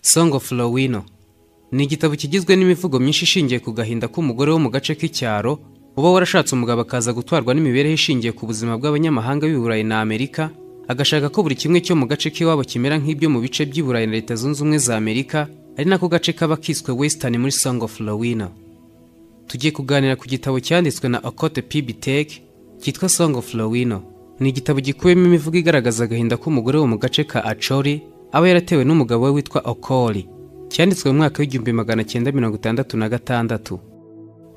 Song of Lowino ni igitabo kigizwe n'imivugo myinshi ishingiye ku gahinda k'umugore wo mu gace k'icyaro uba warashatse umugabo akaza gutwarwa n'imibereho ishingiye ku buzima bw'abanyamahanga b'i Burayi na Amerika agashaka ko buri kimwe cyo mu gace k'iwabo kimera nk'ibyo mu bice by'i Burayi na Leta Zunze Ubumwe za Amerika ari nako gace kaba kiswe Western muri Song of Lowino tugiye kuganira ku gitabo cyanditswe na Okote P. Bitek cyitwa Song of Lowino ni igitabo gikubiyemo imivugo igaragaza agahinda k'umugore wo mu gace ka Acholi aba yaratewe n'umugabo we witwa Okoli cyanditswe mu mwaka w'igihumbi magana cyenda mirongo itandatu na gatandatu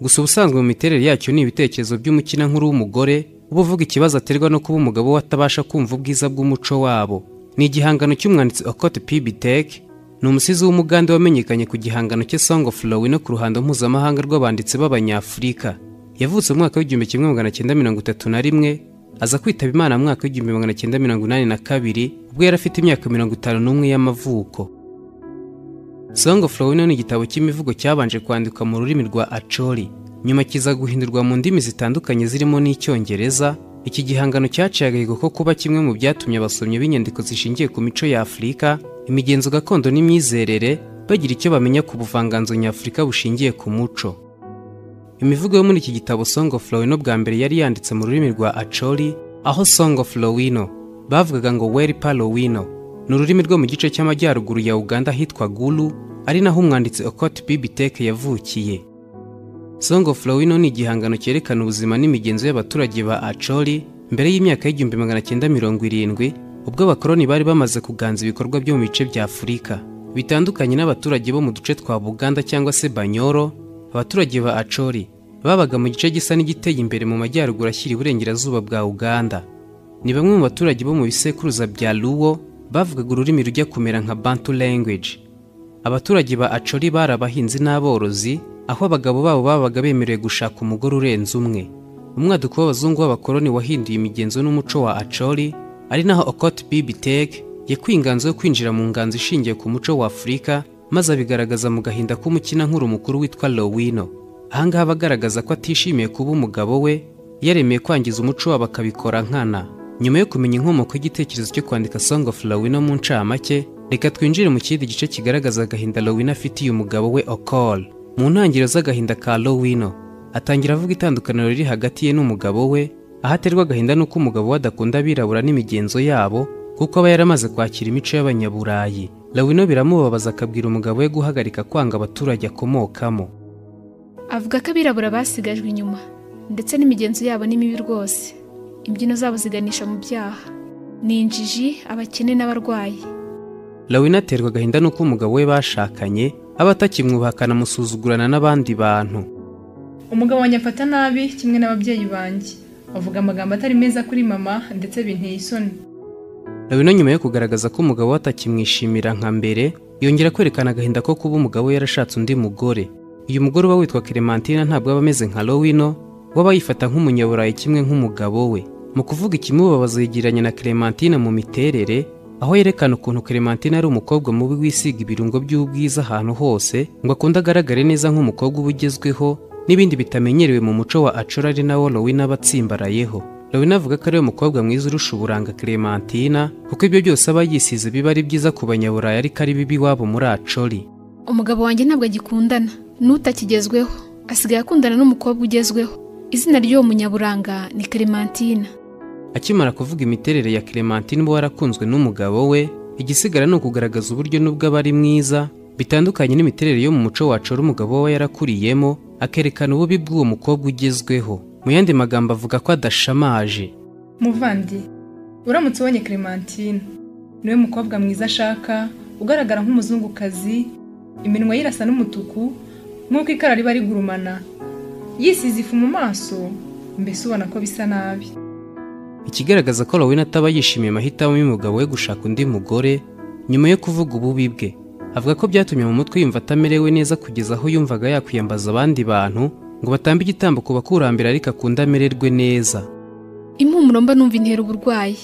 gusa ubusanzwe mu miterere yacyo ni ibitekerezo by'umukinankuru w'umugore uba uvuga ikibazo aterwa no kuba umugabo we atabasha kumva ubwiza bw'umuco wabo ni igihangano cy'umwanditsi Okote P. Bitek ni umusizi w'umugande wamenyekanye ku gihangano cye Song of Lowino ku ruhando mpuzamahanga rw'abanditsi b'Abanyafurika yavutse mu mwaka w'igihumbi kimwe magana cyenda mirongo itatu na rimwe aza kwitaba imana mu mwaka w'igihumbi magana cyenda mirongo inani na kabiri ubwo yari afite imyaka mirongo itanu n'umwe y'amavuko Song of Lowino ni igitabo cy'imivugo cyabanje kwandikwa mu rurimi rwa Acholi nyuma kiza guhindurwa mu ndimi zitandukanye zirimo n'Icyongereza iki gihangano cyaciye agahigo ko kuba kimwe mu byatumye abasomyi b'inyandiko zishingiye ku mico ya Afurika imigenzo gakondo n'imyizerere bagira icyo bamenya ku buvanganzo nyafurika bushingiye ku muco imivugo yo muri iki gitabo Song of Lowino bwa mbere yari yanditse mu rurimi rwa Acholi aho Song of Lowino bavugaga ngo Weripa Lowino ni ururimi rwo mu gice cy'amajyaruguru ya Uganda hitwa Gulu ari naho umwanditsi Okot Bibiteke yavukiye Song of Lowino ni igihangano cyerekana ubuzima n'imigenzo y'abaturage ba Acholi mbere y'imyaka y'igihumbi magana cyenda mirongo irindwi ubwo abakoloni bari bamaze kuganza ibikorwa byo mu bice bya Afurika bitandukanye n'abaturage bo mu duce twa Buganda cyangwa se Banyoro abaturage ba Acholi babaga mu gice gisa n'igiteye imbere mu majyaruguru ashyira iburengerazuba bwa Uganda ni bamwe mu baturage bo mu bisekuruza bya Luo bavugaga ururimi rujya kumera nka Bantu language abaturage ba Acholi bari abahinzi n'aborozi aho abagabo babo babaga bemerewe gushaka umugore urenze umwe umwaduko w'abazungu b'abakoloni wahinduye imigenzo n'umuco wa Acholi ari naho Okot Bibitek yakuye inganzo yo kwinjira mu nganzo ishingiye ku muco wa Afurika maze abigaragaza mu gahinda k'umukinankuru mukuru witwa Lowino ahangaha aba agaragaza ko atishimiye kuba umugabo we yaremeye kwangiza umuco wabo akabikora nkana nyuma yo kumenya inkomoko y'igitekerezo cyo kwandika Song of Lowino mu ncamake reka twinjire mu kindi gice kigaragaza agahinda Lowino afitiye umugabo we Okol mu ntangiriro z'agahinda ka Lowino atangira avuga itandukaniro riri hagati ye n'umugabo we aho aterwa agahinda n'uko umugabo we adakunda abirabura n'imigenzo yabo kuko aba yaramaze kwakira imico y'abanyaburayi lawino biramubabaza akabwira umugabo we guhagarika kwanga abaturage akomokamo avuga ko abirabura basigajwe inyuma ndetse n'imigenzo yabo ni mibi rwose imbyino zabo ziganisha mu byaha ni injiji abakene n'abarwayi lawino aterwa agahinda n'uko umugabo we bashakanye aba atakimwubaha akanamusuzugurana n'abandi bantu umugabo wanjye amfata nabi kimwe n'ababyeyi banjye avuga amagambo atari meza kuri mama ndetse binteye isoni lawino nyuma yo kugaragaza ko umugabo we atakimwishimira nka mbere yongera kwerekana agahinda ko kuba umugabo we yarashatse undi mugore uyu mugore uba witwa Clementine ntabwo aba ameze nka Lowino waba yifata nk'umunyaburayi kimwe nk'umugabo we mu kuvuga ikimubabaza yegeranye na Clementine mu miterere aho yerekana ukuntu Clementine ari umukobwa mubi wisiga ibirungo by'ubwiza ahantu hose ngo akunde agaragare neza nk'umukobwa uba ugezweho n'ibindi bitamenyerewe mu muco wa Acora ari nawo Lowino aba atsimbarayeho Lowino avuga ko ari we mukobwa mwiza urusha uburanga Clementina kuko ibyo byose aba yisize biba ari byiza ku banyaburayi ariko ari bibi iwabo muri Acholi umugabo wanjye ntabwo agikundana n'utakigezweho asigaye akundana n'umukobwa ugezweho izina ry'uwo munyaburanga ni Clementina akimara kuvuga imiterere ya Clementine uba warakunzwe n'umugabo we igisigara ni ukugaragaza uburyo n'ubwo aba ari mwiza bitandukanye n'imiterere yo mu muco wacu umugabo we aba yarakuriyemo akerekana ububi bw'uwo mukobwa ugezweho mu yandi magambo avuga ko adashamaje muvandi uramutse ubonye Clementine niwe mukobwa mwiza ashaka ugaragara nk'umuzungukazi iminwa ye irasa n'umutuku nk'uko ikara riba rigurumana yisize ifu mu maso mbese ubona ko bisa nabi ikigaragaza ko Lowino ataba yishimiye amahitamo y'umugabo we gushaka undi mugore nyuma yo kuvuga ububi bwe avuga ko byatumye mu mutwe yumva atamerewe neza kugeza aho yumvaga yakwiyambaza abandi bantu ngo batambe igitambo ku bakurambere ariko akunda amererwe neza impumuro mba numva intera uburwayi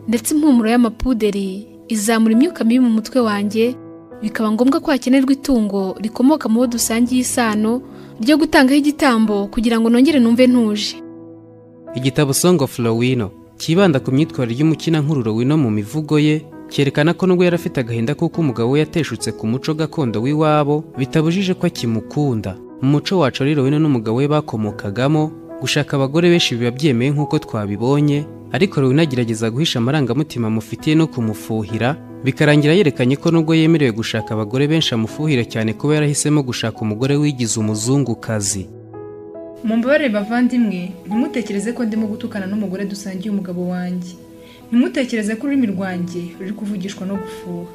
ndetse impumuro y'amapuderi izamura imyuka mibi mu mutwe wanjye bikaba ngombwa ko hakenerwa itungo rikomoka mu bo dusangiye isano ryo gutangaho igitambo kugira ngo nongere numve ntuje igitabo Song of Lowino cyibanda ku myitwarire y'umukinankuru Lowino mu mivugo ye cyerekana ko nubwo yari afite agahinda kuko umugabo we yateshutse ku muco gakondo w'iwabo bitabujije ko akimukunda mu muco wacu rero we n'umugabo we bakomokagamo gushaka abagore benshi biba byemeye nk'uko twabibonye ariko rero agerageza guhisha amarangamutima amufitiye no kumufuhira bikarangira yerekanye ko nubwo yemerewe gushaka abagore benshi amufuhira cyane kuba yarahisemo gushaka umugore wigize umuzungukazi mumbabarire bavandimwe ntimutekereze ko ndimo gutukana n'umugore dusangiye umugabo wanjye ntimutekereze ko ururimi rwanjye ruri kuvugishwa no gufuha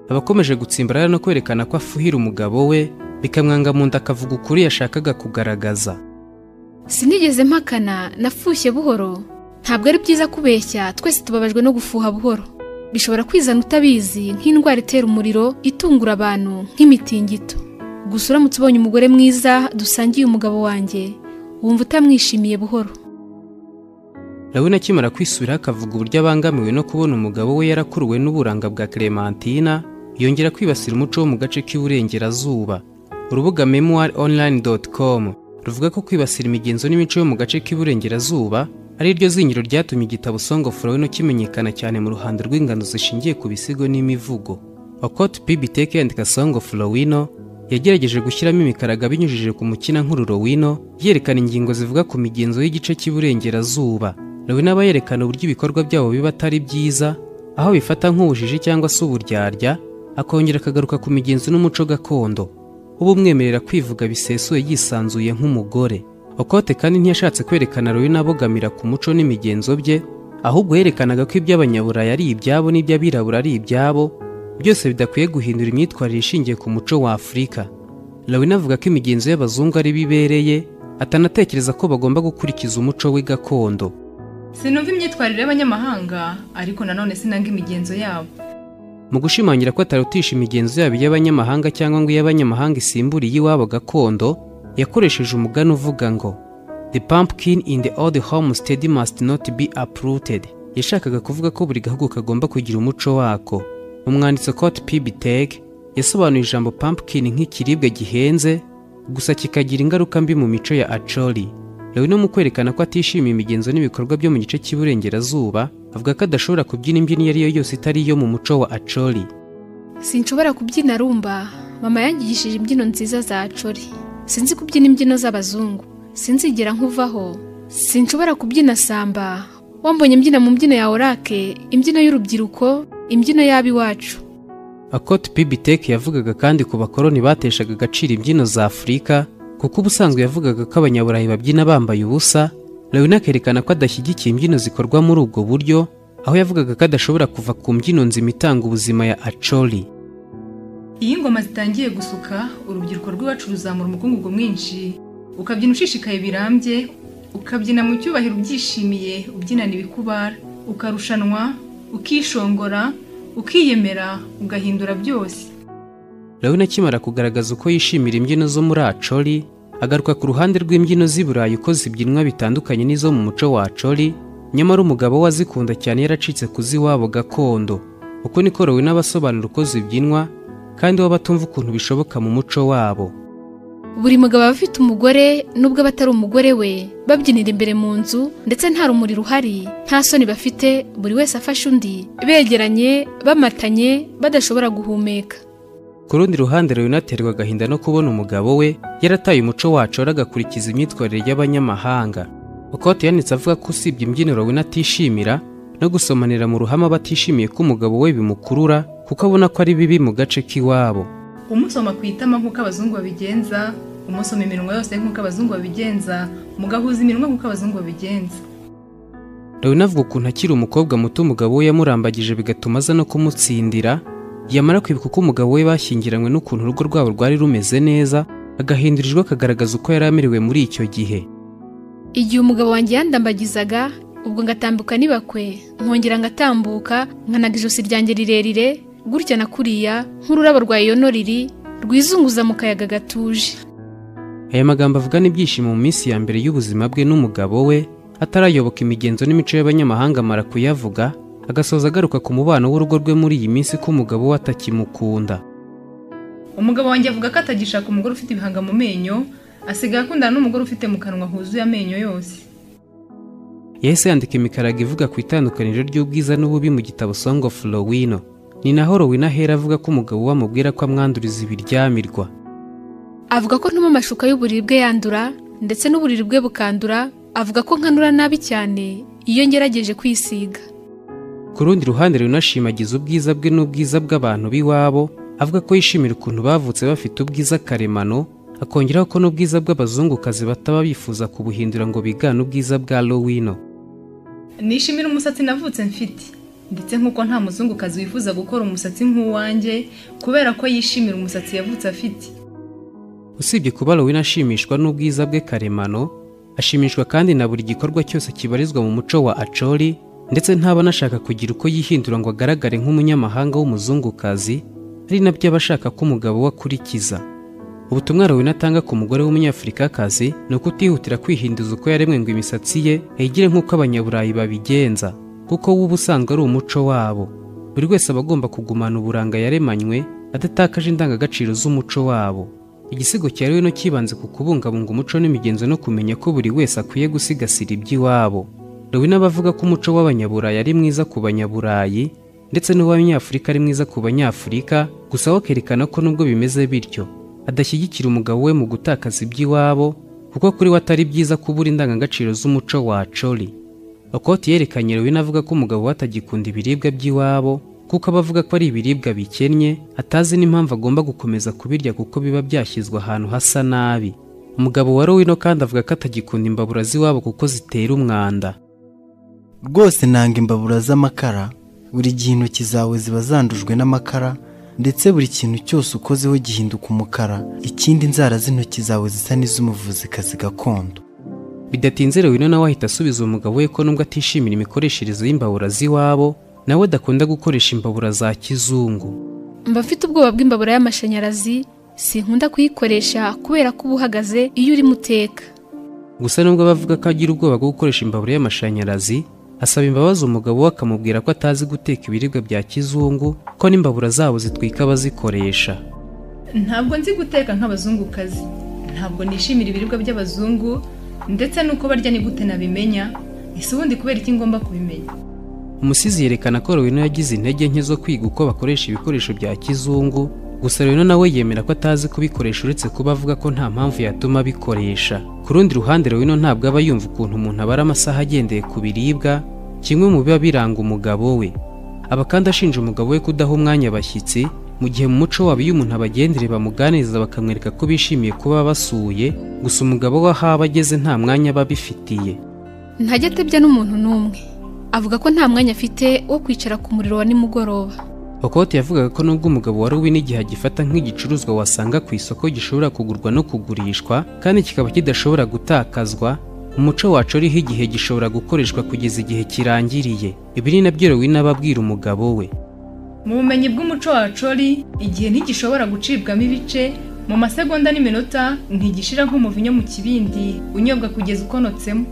abakomeje gutsimbarara no kwerekana ko afuhira umugabo we bikamwanga mu nda akavuga ukuri yashakaga kugaragaza sinigeze mpakana nafushye buhoro ntabwo ari byiza kubeshya twese tubabajwe no gufuha buhoro bishobora kwizana utabizi nk'indwara itera umuriro itungura abantu nk'imitingito gusa uramutse ubonye umugore mwiza dusangiye umugabo wanjye wumva utamwishimiye buhoro Lawina akimara kwisubiraho akavuga uburyo abangamiwe no kubona umugabo we yarakuruwe n'uburanga bwa Clementina yongera kwibasira umuco wo mu gace k'iburengerazuba urubuga memoironline.com ruvuga ko kwibasira imigenzo n'imico yo mu gace k'iburengerazuba ari ryo zingiro ryatumye igitabo Song of Lawina kimenyekana cyane mu ruhando rw'ingano zishingiye ku bisigo n'imivugo Okot Pibiteke yandika Song of Lawina yagerageje gushyiramo imikaraga binyujije ku mukina nkururo wino yerekana ingingo zivuga ku migenzo y'gice cy'iburengerazuba Lawina aba yerekana uburyo ibikorwa byabo biba atari byiza aho bifata nk'ubujiji cyangwa se uburyarya akongera akagaruka ku migenzo n'umuco gakondo uba umwemerera kwivuga bisesuye yisanzuye nk'umugore okote kandi ntiyashatse kwerekana Lawina abogamira ku muco n'imigenzo bye ahubwo yerekanaga ko iby'abanyaburaya ari ibyabo n'iby'abirabura ari ibyabo byose bidakwiye guhindura imyitwarire ishingiye ku muco wa afurika lawina avuga ko imigenzo y'abazungu ari bibereye atanatekereza ko bagomba gukurikiza umuco we gakondo sinumva imyitwarire y'abanyamahanga ariko nanone sinanga imigenzo yabo mu gushimangira ko atarutisha imigenzo yabo iy'abanyamahanga cyangwa ngo iy'abanyamahanga isimbure iy'iwabo gakondo yakoresheje umugani uvuga ngo the pumpkin in the old homestead must not be uprooted yashakaga kuvuga ko buri gahugu kagomba kugira umuco wako umwanditsi Cote Pibiteg yasobanuye ijambo pumpkin nk'ikiribwa gihenze gusa kikagira ingaruka mbi mu mico ya Acholi. Lawina mu kwerekana ko atishimiye imigenzo n'ibikorwa byo mu gice cy'iburengerazuba avuga ko adashobora kubyina imbyino iyo ari yo yose itari iyo mu muco wa Acholi. sinshobora kubyina rumba mama yangigishije imbyino nziza za cori sinzi kubyina imbyino z'abazungu sinzigera nkuvaho sinshobora kubyina samba wambonye mbyina mu mbyino ya orake imbyino y'urubyiruko imbyino y'ab'iwacu Akot Pibitek yavugaga kandi ku bakoroni bateshaga agaciro imbyino za Afurika kuko ubusanzwe yavugaga ko abanyaburayi babyina bambaye ubusa Lawina akerekana ko adashyigikiye imbyino zikorwa muri ubwo buryo aho yavugaga ko adashobora kuva ku mbyino nzima itanga ubuzima ya Acholi. iyo ingoma zitangiye gusuka urubyiruko rw'iwacu ruzamura umukungugu mwinshi ukabyina ushishikaye birambye ukabyina mu cyubahiro ubyishimiye ubyinana ibikubara ukarushanwa ukishongora ukiyemera ugahindura byose Lawina akimara kugaragaza uko yishimira imbyino zo muri Acholi, agaruka ku ruhande rw'imbyino z'i Burayi uko zibyinwa bitandukanye n'izo mu muco wa Acholi, nyamara umugabo we azikunda cyane yaracitse ku z'iwabo gakondo. Uko niko Lawina abasobanura uko zibyinwa, kandi we batumva ukuntu bishoboka mu muco wabo. buri mugabo aba afite umugore nubwo aba atari umugore we babyinira imbere mu nzu ndetse nta rumuri ruhari nta soni bafite buri wese afashe undi begeranye bamatanye badashobora guhumeka Ku rundi ruhande Lawina aterwa agahinda no kubona umugabo we yarataye umuco wacu agakurikiza imyitwarire y'abanyamahanga. Okote yanitse avuga ko usibye imbyino Lawina atishimira no gusomanira mu ruhame aba atishimiye ko umugabo we bimukurura kuko abona ko ari bibi mu gace k'iwabo. umusoma ku itama nk'uko abazungu babigenza umusoma iminwa yose nk'uko abazungu babigenza mugahuza iminwa nk'uko abazungu babigenza Lawina avuga ukuntu akiri umukobwa muto umugabo we yamurambagije bigatuma aza no kumutsindira yamara kwibuka uko umugabo we bashyingiranywe n'ukuntu urugo rwabo rwari rumeze neza agahindurirwa akagaragaza uko yari amerewe muri icyo gihe igihe umugabo wanjye yandambagizaga ubwo ngatambuka nibakwe nkongera ngatambuka nkanaga ijosi ryanjye rirerire gutya na kuriya nk'ururabo rwa yonoriri rwizunguza mu kayaga gatuje aya magambo avugana ibyishimo mu minsi ya mbere y'ubuzima bwe n'umugabo we atarayoboka imigenzo n'imico y'abanyamahanga amara kuyavuga agasoza agaruka ku mubano w'urugo rwe muri iyi minsi ko umugabo we atakimukunda umugabo wanjye avuga ko atagishaka umugore ufite ibihanga mu menyo asigaye akundana n'umugore ufite mu kanwa huzuye amenyo yose yahise yandika imikarago ivuga ku itandukaniro ry'ubwiza n'ububi mu gitabo Song of Lowino ni naho Rowena ahera avuga ko umugabo we amubwira ko amwanduriza ibiryamirwa avuga ko ntuma amashuka y'uburiri bwe yandura ndetse n'uburiri bwe bukandura avuga ko nkanura nabi cyane iyo ngerageje kwisiga ku rundi ruhande runashimagiza ubwiza bwe n'ubwiza bw'abantu b'iwabo avuga ko yishimira ukuntu bavutse bafite ubwiza karemano akongeraho ko n'ubwiza bw'abazungukazi bataba bifuza kubuhindura ngo bigane ubwiza bwa lowino nishimira umusatsi navutse mfite ndetse nk'uko nta muzungukazi wifuza gukora umusatsi nk'uwanjye kubera ko yishimira umusatsi yavutse afite usibye kuba lowino ashimishwa n'ubwiza bwe karemano ashimishwa kandi na buri gikorwa cyose kibarizwa mu muco wa acori ndetse ntaba anashaka kugira uko yihindura ngo agaragare nk'umunyamahanga w'umuzungukazi ari nabyo aba ashaka ko umugabo we akurikiza ubutumwa Rowena atanga ku mugore w'umunyafurikakazi ni uko utihutira kwihinduza uko yaremwe ngo imisatsi ye ayigire nk'uko abanyaburayi babigenza kuko wo uba usanzwe ari umuco wabo buri wese aba agomba kugumana uburanga yaremanywe adatakaje indangagaciro z'umuco wabo igisigo cya Rowena kibanze ku kubungabunga umuco n'imigenzo no kumenya ko buri wese akwiye gusigasira iby'iwabo Rowena bavuga ko umuco w'abanyaburayi ari mwiza ku banyaburayi ndetse n'uw'abanyafurika ari mwiza ku banyafurika gusa we akerekana ko nubwo bimeze bityo adashyigikira umugabo we mu gutakaza iby'iwabo kuko kuri we atari byiza kubura indangagaciro z'umuco wa cori okoti yerekanye Rowena avuga ko umugabo we atagikunda ibiribwa by'iwabo kuko aba avuga ko ari ibiribwa bikennye atazi n'impamvu agomba gukomeza kubirya kuko biba byashyizwe ahantu hasa nabi umugabo wa Rowena kandi avuga ko atagikunda imbabura z'iwabo kuko zitera umwanda rwose nanga imbabura z'amakara buri gihe intoki zawe ziba zandujwe n'amakara ndetse buri kintu cyose ukozeho gihinduka umukara ikindi inzara z'intoki zawe zisa n'iz'umuvuzikazi gakondo bidatinze Rowena nawe ahita asubiza umugabo we ko nubwo atishimira imikoreshereze y'imbabura z'iwabo nawe adakunda gukoresha imbabura za kizungu mba mfite ubwoba bw'imbabura y'amashanyarazi sinkunda kuyikoresha kubera ko uba uhagaze iyo urimo uteka gusa nubwo abavuga ko agira ubwoba bwo gukoresha imbabura y'amashanyarazi asaba imbabazi umugabo we akamubwira ko atazi guteka ibiribwa bya kizungu ko n'imbabura zabo zitwika abazikoresha ntabwo nzi guteka nk'abazungukazi ntabwo nishimira ibiribwa by'abazungu ndetse n'uko barya ni gute nabimenya ese ubundi kubera iki ngomba kubimenya umusizi yerekana ko Rowena yagize intege nke zo kwiga uko bakoresha ibikoresho bya kizungu gusa Rowena nawe yemera ko atazi kubikoresha uretse kuba avuga ko nta mpamvu yatuma abikoresha ku rundi ruhande Rowena ntabwo aba yumva ukuntu umuntu abara amasaha agendeye ku biribwa kimwe mu biba biranga umugabo we aba kandi ashinja umugabo we kudaha umwanya abashyitsi mu gihe mu muco wabo iyo umuntu abagendere bamuganiriza bakamwereka ko bishimiye kuba basuye gusa umugabo we aho aba ageze nta mwanya aba abifitiye ntajya atebya n'umuntu n'umwe avuga ko nta mwanya afite wo kwicara ku muriro wa nimugoroba Okote yavugaga ko nubwo umugabo wa Rowena igihe agifata nk'igicuruzwa wasanga ku isoko gishobora kugurwa no kugurishwa kandi kikaba kidashobora gutakazwa umuco wacu uriho igihe gishobora gukoreshwa kugeza igihe kirangiriye ibi ni nabyo Rowena aba abwira umugabo we mu bumenyi bw'umuco wa cori igihe ntigishobora gucibwamo ibice mu masegonda n'iminota ntigishira nk'umuvinyo mu kibindi unyobwa kugeza ukonotsemo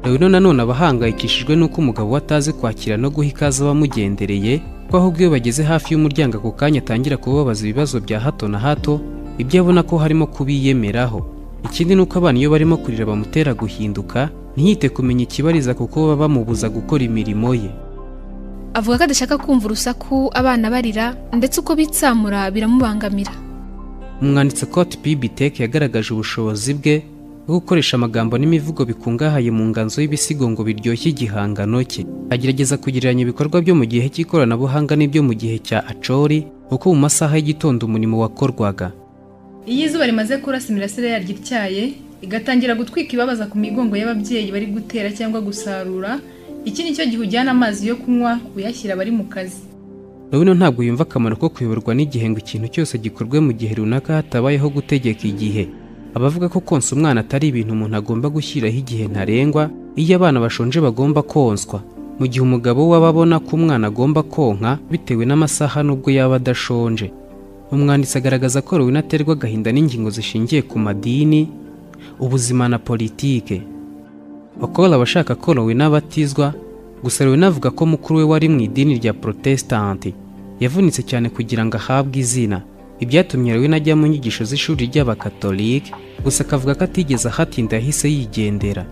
Rowena nanone aba ahangayikishijwe n'uko umugabo we atazi kwakira no guha ikaze abamugendereye ko ahubwo iyo bageze hafi y'umuryango ako kanya atangira kubabaza ibibazo bya hato na hato ibyo abona ko harimo kubiyemeraho ikindi ni uko abana iyo barimo kurira bamutera guhinduka ntiyite kumenya ikibariza kuko baba bamubuza gukora imirimo ye avuga ko adashaka kumva urusaku abana barira ndetse uko bitsamura biramubangamira umwanditsi Cote Bibitek yagaragaje ubushobozi bwe bwo gukoresha amagambo n'imivugo bikungahaye mu nganzo y'ibisigo ngo biryoshye igihangano cye agerageza kugereranya ibikorwa byo mu gihe cy'ikoranabuhanga n'ibyo mu gihe cya acori uko mu masaha y'igitondo umurimo wakorwaga iyo izuba rimaze kurasa imirasire yaryo ityaye igatangira gutwika ibabaza ku migongo y'ababyeyi bari gutera cyangwa gusarura iki ni cyo gihe ujyana amazi yo kunywa uyashyira abari mu kazi Rowena ntabwo yumva akamaro ko kuyoborwa n'igihe ngo ikintu cyose gikorwe mu gihe runaka hatabayeho gutegeka igihe abavuga ko konsa umwana atari ibintu umuntu agomba gushyiraho igihe ntarengwa iyo abana bashonje bagomba konswa mu gihe umugabo we aba abona ko umwana agomba konka bitewe n'amasaha n'ubwo yaba adashonje umwanditsi agaragaza ko Rowena aterwa agahinda n'ingingo zishingiye ku madini ubuzima na politike bakora abashaka ko Rowena abatizwa gusa Rowena avuga ko mukuru we wari mu idini rya protesitanti yavunitse cyane kugira ngo ahabwe izina ibyatumye Rowena ajya mu nyigisho z'ishuri ry'abakatolike gusa akavuga ko atigeze ahatinda yahise yigendera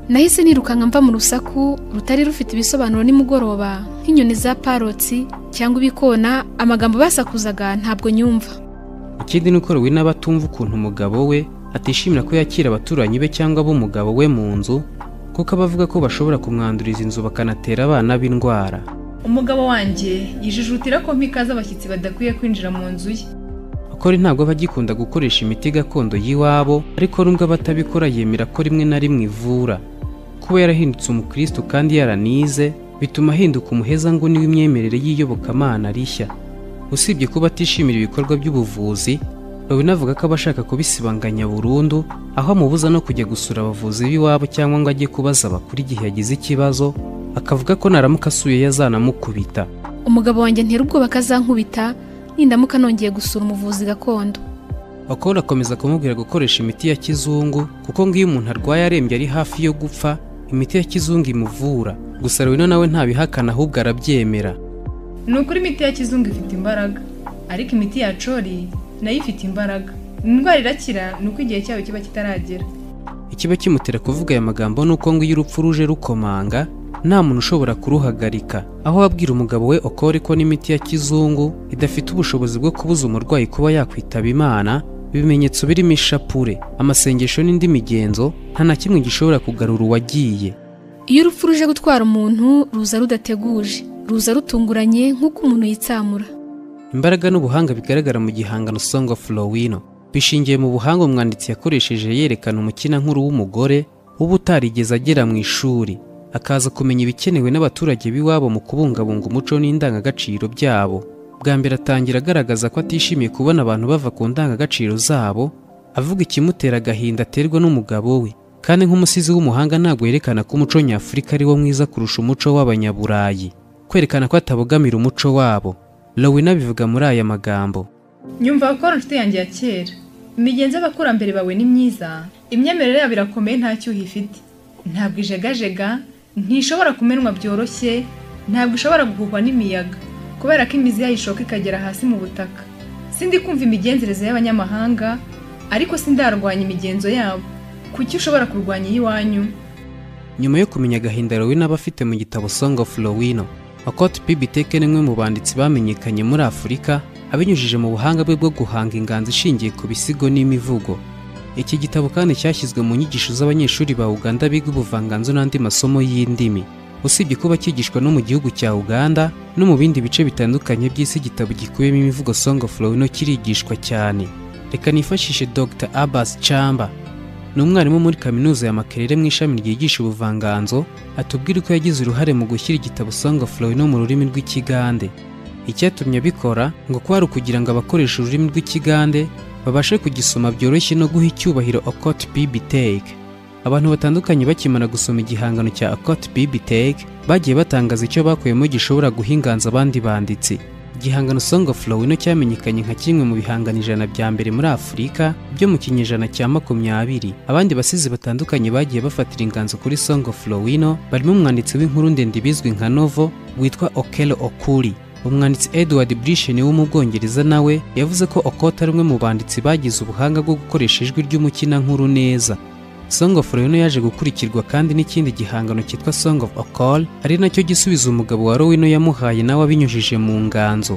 nahise nirukanka mva mu rusaku rutari rufite ibisobanuro nimugoroba nk'inyoni za parotsi cyangwa ibikona amagambo basakuzaga ntabwo nyumva ikindi ni uko rowena aba atumva ukuntu umugabo we atishimira ko yakira abaturanyi be cyangwa ab'umugabo we mu nzu kuko aba avuga ko bashobora kumwanduriza inzu bakanatera abana b'indwara umugabo wanjye yijijutira ko mpikaza abashyitsi badakwiye kwinjira mu nzu ye akora ntabwo aba agikunda gukoresha imiti gakondo y'iwabo ariko nubwo aba atabikora yemera ko rimwe na rimwe ivura kuba yarahindutse umukristo kandi yaranize bituma ahinduka umuheza ngo w'imyemerere y'iyobokamana rishya usibye kuba atishimira ibikorwa by'ubuvuzi Robin avuga ko aba ashaka kubisibanganya burundu aho amubuza no kujya gusura abavuzi b'iwabo cyangwa ngo ajye kubaza abakuru igihe yagize ikibazo akavuga ko naramuka asuye yazanamukubita umugabo wanjye ntera ubwoba akazankubita nindamuka nongeye gusura umuvuzi gakondo bakobwa akomeza kumubwira gukoresha imiti ya kizungu kuko ngo iyo umuntu arwaye arembye ari hafi yo gupfa imiti ya kizungu imuvura gusa rwino nawe ntabihakana ahubwo arabyemera ni ukuri imiti ya kizungu ifite imbaraga ariko imiti ya cori nayo ifite imbaraga indwara irakira ni uko igihe cyayo kiba kitaragera ikiba kimutera kuvuga aya magambo ni uko ngo iyo urupfu ruje rukomanga nta muntu ushobora kuruhagarika aho abwira umugabo we okore ko n'imiti ya kizungu idafite ubushobozi bwo kubuza umurwayi kuba yakwitaba imana ibimenyetso birimo ishapure amasengesho n'indi migenzo nta na kimwe gishobora kugarura uwagiye iyo urupfu ruje gutwara umuntu ruza rudateguje ruza rutunguranye nk'uko umuntu yitsamura imbaraga n'ubuhanga bigaragara mu gihangano song of Lowino bishingiye mu buhanga umwanditsi yakoresheje yerekana umukinankuru w'umugore uba utarigeze agera mu ishuri akaza kumenya ibikenewe n'abaturage b'iwabo mu kubungabunga umuco n'indangagaciro byabo bwa mbere atangira agaragaza ko atishimiye kubona abantu bava ku ndangagaciro zabo avuga ikimutera agahinda aterwa n'umugabo we kandi nk'umusizi w'umuhanga ntabwo yerekana ko umuco nyafurika ari wo mwiza kurusha umuco w'abanyaburayi kwerekana ko atabogamira umuco wabo lowina bivuga muri aya magambo nyumva gukora inshuti yanjye ya kera imigenzo y'abakurambere bawe ni myiza imyemerere yabo irakomeye nta cyuho ifite ntabwo ijegajega ntishobora kumenwa byoroshye ntabwo ishobora guhuhwa n'imiyaga kubera ko imizi yayishoka ikagera hasi mu butaka sindi kumva imigenzereze y'abanyamahanga ariko sindarwanya imigenzo yabo kuki ushobora kurwanya iy'iwanyu nyuma yo kumenya agahinda Rowena aba afite mu gitabo Song of Lowino Okot Pibiteke ni umwe mu banditsi bamenyekanye muri Afurika abinyujije mu buhanga bwe bwo guhanga inganzo ishingiye ku bisigo n'imivugo iki gitabo kandi cyashyizwe mu nyigisho z'abanyeshuri ba Uganda biga ubuvanganzo n'andi masomo y'indimi usibye kuba cyigishwa no mu gihugu cya Uganda no mu bindi bice bitandukanye by'isi igitabo gikubiyemo imivugo Song of Lowino kirigishwa cyane reka nifashishe Dr Abbas Chamba ni umwarimu muri kaminuza ya Makerere mu ishami ryigisha ubuvanganzo atubwira ko yagize uruhare mu gushyira igitabo Song of Lowino mu rurimi rw'ikigande icyatumye abikora ngo kwari ukugira ngo abakoresha ururimi rw'ikigande babashe kugisoma byoroshye no guha icyubahiro Okot Bibitech abantu batandukanye bakimara gusoma igihangano cya Okot Bibitech bagiye batangaza icyo bakuyemo gishobora guha inganzo abandi banditsi igihangano Song of Lowino cyamenyekanye nka kimwe mu bihangano ijana bya mbere muri Afurika byo mu kinyejana cya makumyabiri abandi basizi batandukanye bagiye bafatira inganzo kuri Song of Lowino barimo umwanditsi w'inkuru ndende bizwi nka Novo witwa Okelo Okuri umwanditsi Edward Brishen wo mu Bwongereza nawe yavuze ko Okota ari umwe mu banditsi bagize ubuhanga bwo gukoresha ijwi ry'umukinankuru neza Song of Lowino yaje gukurikirwa kandi n'ikindi gihangano cyitwa Song of Okol ari nacyo gisubiza umugabo wa Lowino yamuhaye nawe abinyujije mu nganzo